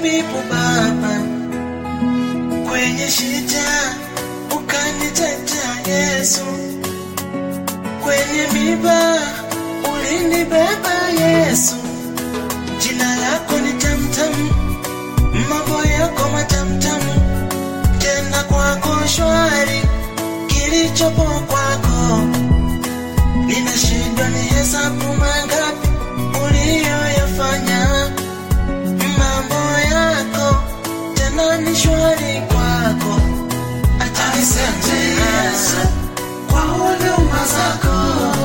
tabibu Baba, kwenye shida ukanitetea Yesu, kwenye miba ulinibeba Yesu. Jina lako ni tamtam, mambo yako matamtam, tena kwako shwari, kilichopo kwako ninashindwa ni hesabu mangapi uliyoyafanya. Mambo yako tena ni shwari kwako. Asante Yesu kwa huduma zako,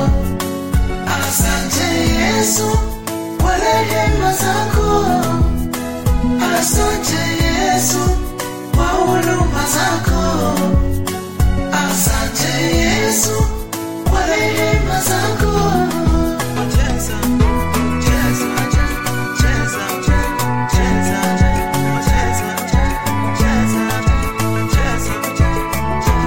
asante Yesu kwa rehema zako, asante Yesu kwa huduma zako, asante Yesu kwa rehema zako. Cheza, cheza, cheza, cheza, cheza, cheza, cheza,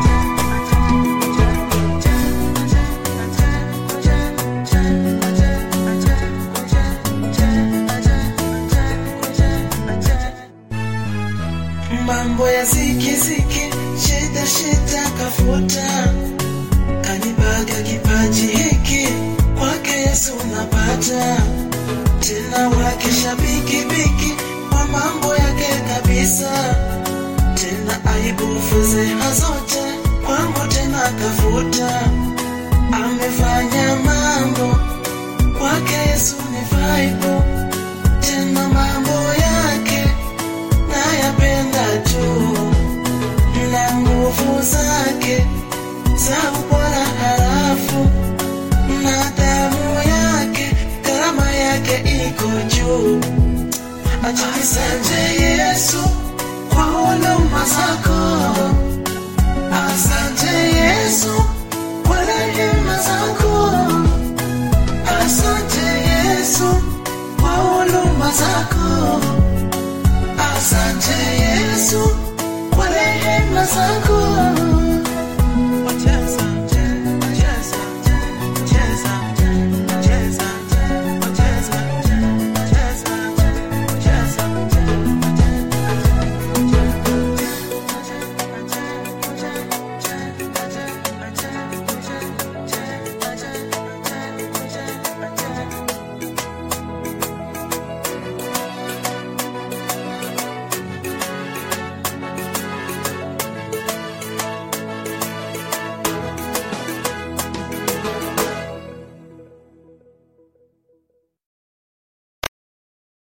mambo ya zikiziki, shida shida kafuta, kanipaga kipaji hiki kwake Yesu napata tena, wake shabiki biki kwa mambo yake kabisa, tena aibu fedheha zote kwangu tena kafuta, amefanya mambo kwake Yesu ni vaibu, tena mambo yake nayapenda tu na nguvu zake za ubora harafu na damu yake gharama yake iko juu. Asante Yesu kwa huduma zako, asante Yesu kwa rehema zako, asante Yesu kwa huduma zako. Asante Yesu kwa rehema zako.